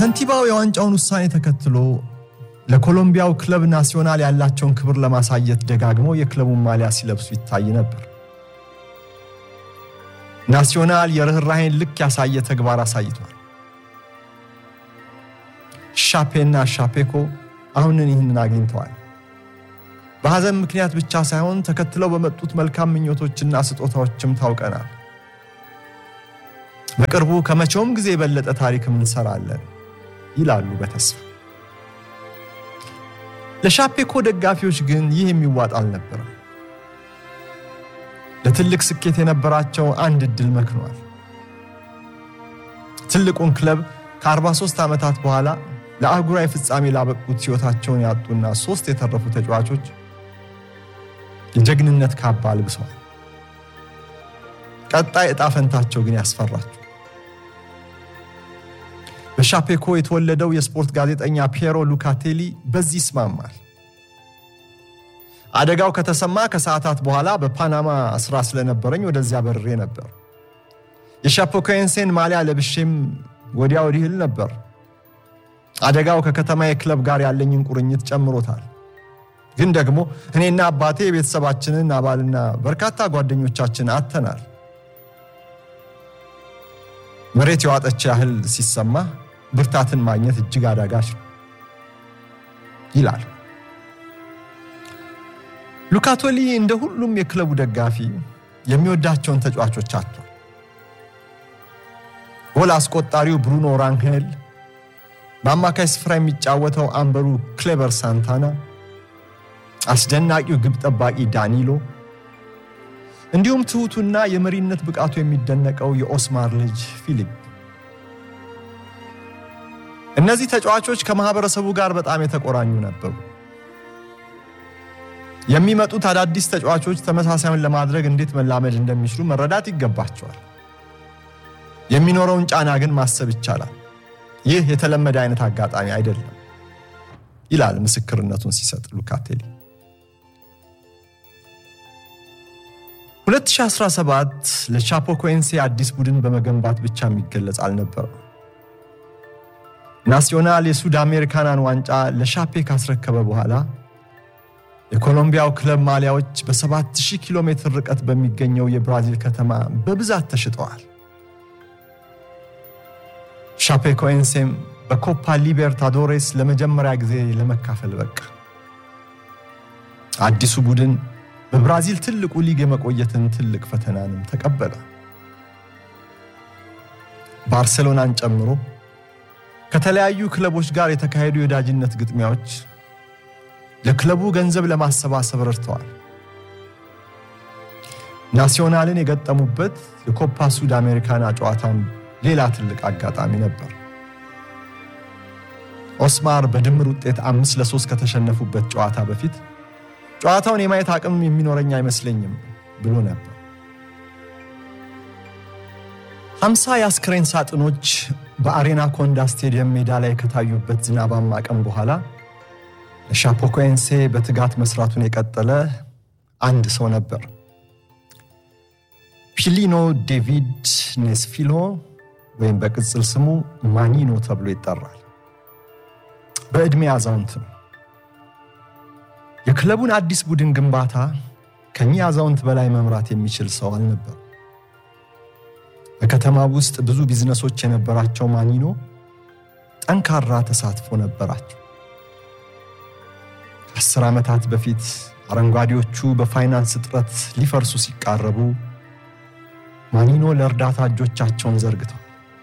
ከንቲባው የዋንጫውን ውሳኔ ተከትሎ ለኮሎምቢያው ክለብ ናሲዮናል ያላቸውን ክብር ለማሳየት ደጋግመው የክለቡን ማሊያ ሲለብሱ ይታይ ነበር። ናሲዮናል የርኅራሄን ልክ ያሳየ ተግባር አሳይቷል። ሻፔና ሻፔኮ አሁንን ይህንን አግኝተዋል። በሐዘን ምክንያት ብቻ ሳይሆን ተከትለው በመጡት መልካም ምኞቶችና ስጦታዎችም ታውቀናል። በቅርቡ ከመቼውም ጊዜ የበለጠ ታሪክም እንሰራለን ይላሉ በተስፋ። ለሻፔኮ ደጋፊዎች ግን ይህ የሚዋጥ አልነበረም። ለትልቅ ስኬት የነበራቸው አንድ ዕድል መክኗል። ትልቁን ክለብ ከ43 ዓመታት በኋላ ለአህጉራዊ ፍጻሜ ላበቁት ሕይወታቸውን ያጡና ሦስት የተረፉ ተጫዋቾች የጀግንነት ካባ አልብሰዋል። ቀጣይ ዕጣ ፈንታቸው ግን ያስፈራቸው። በሻፔኮ የተወለደው የስፖርት ጋዜጠኛ ፒየሮ ሉካቴሊ በዚህ ይስማማል። አደጋው ከተሰማ ከሰዓታት በኋላ በፓናማ ስራ ስለነበረኝ ወደዚያ በርሬ ነበር። የሻፔኮንሴን ማሊያ ለብሼም ወዲያ ወዲህ እል ነበር። አደጋው ከከተማ የክለብ ጋር ያለኝን ቁርኝት ጨምሮታል። ግን ደግሞ እኔና አባቴ የቤተሰባችንን አባልና በርካታ ጓደኞቻችን አጥተናል። መሬት የዋጠች ያህል ሲሰማ ብርታትን ማግኘት እጅግ አዳጋች ነው ይላል ሉካቶሊ። እንደ ሁሉም የክለቡ ደጋፊ የሚወዳቸውን ተጫዋቾች አጥቷል። ጎል አስቆጣሪው ብሩኖ ራንሄል፣ በአማካይ ስፍራ የሚጫወተው አምበሩ ክሌበር ሳንታና፣ አስደናቂው ግብ ጠባቂ ዳኒሎ እንዲሁም ትሑቱና የመሪነት ብቃቱ የሚደነቀው የኦስማር ልጅ ፊሊፕ። እነዚህ ተጫዋቾች ከማህበረሰቡ ጋር በጣም የተቆራኙ ነበሩ። የሚመጡት አዳዲስ ተጫዋቾች ተመሳሳዩን ለማድረግ እንዴት መላመድ እንደሚችሉ መረዳት ይገባቸዋል። የሚኖረውን ጫና ግን ማሰብ ይቻላል። ይህ የተለመደ አይነት አጋጣሚ አይደለም ይላል ምስክርነቱን ሲሰጥ ሉካቴሊ። 2017 ለቻፖኮንሴ አዲስ ቡድን በመገንባት ብቻ የሚገለጽ አልነበረም። ናሲዮናል የሱድ አሜሪካናን ዋንጫ ለሻፔ ካስረከበ በኋላ የኮሎምቢያው ክለብ ማሊያዎች በ7000 ኪሎ ሜትር ርቀት በሚገኘው የብራዚል ከተማ በብዛት ተሽጠዋል። ሻፔኮንሴም በኮፓ ሊቤርታዶሬስ ለመጀመሪያ ጊዜ ለመካፈል በቃ። አዲሱ ቡድን በብራዚል ትልቁ ሊግ የመቆየትን ትልቅ ፈተናንም ተቀበለ። ባርሴሎናን ጨምሮ ከተለያዩ ክለቦች ጋር የተካሄዱ የወዳጅነት ግጥሚያዎች ለክለቡ ገንዘብ ለማሰባሰብ ረድተዋል። ናሲዮናልን የገጠሙበት የኮፓ ሱድ አሜሪካና ጨዋታም ሌላ ትልቅ አጋጣሚ ነበር። ኦስማር በድምር ውጤት አምስት ለሶስት ከተሸነፉበት ጨዋታ በፊት ጨዋታውን የማየት አቅም የሚኖረኝ አይመስለኝም ብሎ ነበር። ሀምሳ የአስክሬን ሳጥኖች በአሬና ኮንዳ ስቴዲየም ሜዳ ላይ ከታዩበት ዝናባማ ቀን በኋላ ለሻፖኮንሴ በትጋት መስራቱን የቀጠለ አንድ ሰው ነበር። ፒሊኖ ዴቪድ ኔስፊሎ ወይም በቅጽል ስሙ ማኒኖ ተብሎ ይጠራል። በዕድሜ አዛውንት ነው። የክለቡን አዲስ ቡድን ግንባታ ከኚህ አዛውንት በላይ መምራት የሚችል ሰው አልነበር። በከተማ ውስጥ ብዙ ቢዝነሶች የነበራቸው ማኒኖ ጠንካራ ተሳትፎ ነበራቸው። ከአስር ዓመታት በፊት አረንጓዴዎቹ በፋይናንስ እጥረት ሊፈርሱ ሲቃረቡ ማኒኖ ለእርዳታ እጆቻቸውን ዘርግተዋል።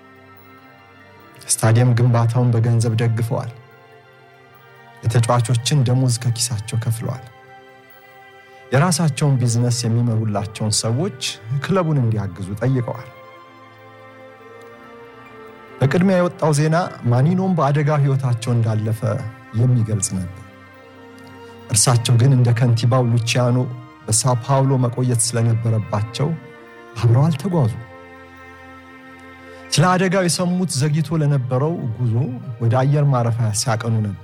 ስታዲየም ግንባታውን በገንዘብ ደግፈዋል። የተጫዋቾችን ደሞዝ ከኪሳቸው ከፍለዋል። የራሳቸውን ቢዝነስ የሚመሩላቸውን ሰዎች ክለቡን እንዲያግዙ ጠይቀዋል። በቅድሚያ የወጣው ዜና ማኒኖም በአደጋ ሕይወታቸው እንዳለፈ የሚገልጽ ነበር። እርሳቸው ግን እንደ ከንቲባው ሉቺያኖ በሳው ፓውሎ መቆየት ስለነበረባቸው አብረው አልተጓዙ። ስለ አደጋው የሰሙት ዘግይቶ ለነበረው ጉዞ ወደ አየር ማረፊያ ሲያቀኑ ነበር።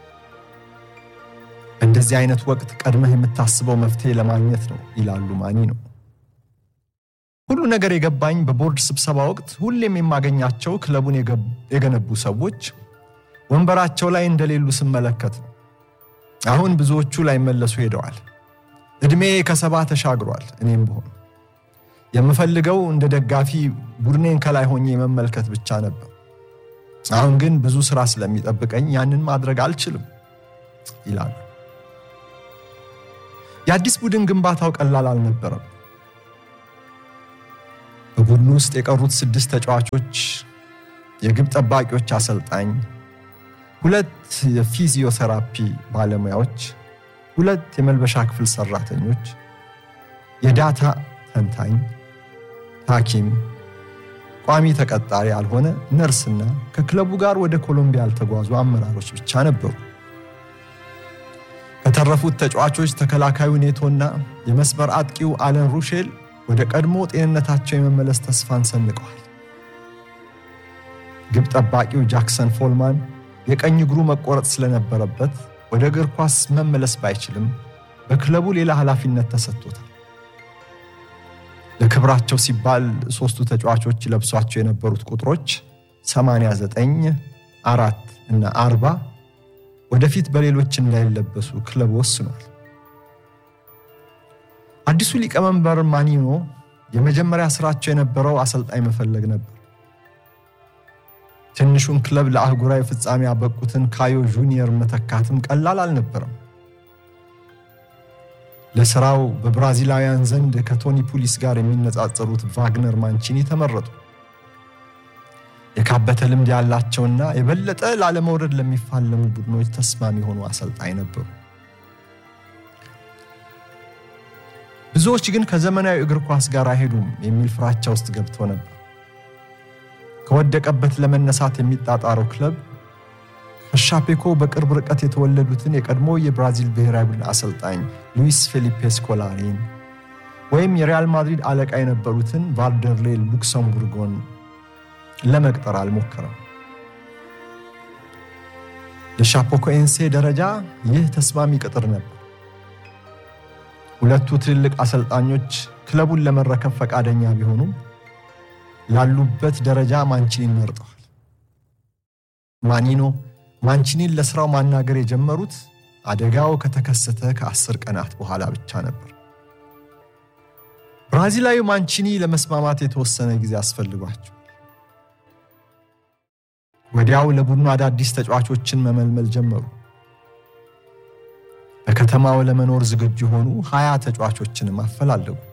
በእንደዚህ አይነት ወቅት ቀድመህ የምታስበው መፍትሄ ለማግኘት ነው ይላሉ ማኒኖ። ሁሉ ነገር የገባኝ በቦርድ ስብሰባ ወቅት ሁሌም የማገኛቸው ክለቡን የገነቡ ሰዎች ወንበራቸው ላይ እንደሌሉ ስመለከት ነው። አሁን ብዙዎቹ ላይመለሱ ሄደዋል። ዕድሜ ከሰባ ተሻግሯል። እኔም ብሆን የምፈልገው እንደ ደጋፊ ቡድኔን ከላይ ሆኜ መመልከት ብቻ ነበር። አሁን ግን ብዙ ስራ ስለሚጠብቀኝ ያንን ማድረግ አልችልም ይላሉ። የአዲስ ቡድን ግንባታው ቀላል አልነበረም። በቡድኑ ውስጥ የቀሩት ስድስት ተጫዋቾች፣ የግብ ጠባቂዎች አሰልጣኝ፣ ሁለት የፊዚዮቴራፒ ባለሙያዎች፣ ሁለት የመልበሻ ክፍል ሰራተኞች፣ የዳታ ተንታኝ፣ ሐኪም፣ ቋሚ ተቀጣሪ ያልሆነ ነርስና ከክለቡ ጋር ወደ ኮሎምቢያ ያልተጓዙ አመራሮች ብቻ ነበሩ። ከተረፉት ተጫዋቾች ተከላካዩ ኔቶና የመስመር አጥቂው አለን ሩሼል ወደ ቀድሞ ጤንነታቸው የመመለስ ተስፋን ሰንቀዋል። ግብ ጠባቂው ጃክሰን ፎልማን የቀኝ እግሩ መቆረጥ ስለነበረበት ወደ እግር ኳስ መመለስ ባይችልም በክለቡ ሌላ ኃላፊነት ተሰጥቶታል። ለክብራቸው ሲባል ሦስቱ ተጫዋቾች ለብሷቸው የነበሩት ቁጥሮች 89፣ አራት እና 40 ወደፊት በሌሎች እንዳይለበሱ ክለቡ ወስኗል። አዲሱ ሊቀመንበር ማኒኖ የመጀመሪያ ስራቸው የነበረው አሰልጣኝ መፈለግ ነበር። ትንሹን ክለብ ለአህጉራዊ ፍጻሜ ያበቁትን ካዮ ጁኒየር መተካትም ቀላል አልነበረም። ለስራው በብራዚላውያን ዘንድ ከቶኒ ፑሊስ ጋር የሚነጻጸሩት ቫግነር ማንቺኒ ተመረጡ። የካበተ ልምድ ያላቸውና የበለጠ ላለመውረድ ለሚፋለሙ ቡድኖች ተስማሚ የሆኑ አሰልጣኝ ነበሩ። ብዙዎች ግን ከዘመናዊ እግር ኳስ ጋር አይሄዱም የሚል ፍራቻ ውስጥ ገብቶ ነበር። ከወደቀበት ለመነሳት የሚጣጣረው ክለብ ከሻፔኮ በቅርብ ርቀት የተወለዱትን የቀድሞ የብራዚል ብሔራዊ ቡድን አሰልጣኝ ሉዊስ ፌሊፔ ስኮላሪን ወይም የሪያል ማድሪድ አለቃ የነበሩትን ቫልደርሌ ሉክሰምቡርጎን ለመቅጠር አልሞከረም። ለሻፖኮኤንሴ ደረጃ ይህ ተስማሚ ቅጥር ነበር። ሁለቱ ትልልቅ አሰልጣኞች ክለቡን ለመረከብ ፈቃደኛ ቢሆኑም ላሉበት ደረጃ ማንቺኒን መርጠዋል። ማኒኖ ማንቺኒን ለስራው ማናገር የጀመሩት አደጋው ከተከሰተ ከአስር ቀናት በኋላ ብቻ ነበር። ብራዚላዊ ማንቺኒ ለመስማማት የተወሰነ ጊዜ አስፈልጓቸው ወዲያው ለቡድኑ አዳዲስ ተጫዋቾችን መመልመል ጀመሩ። በከተማው ለመኖር ዝግጁ የሆኑ ሀያ ተጫዋቾችንም አፈላለጉ።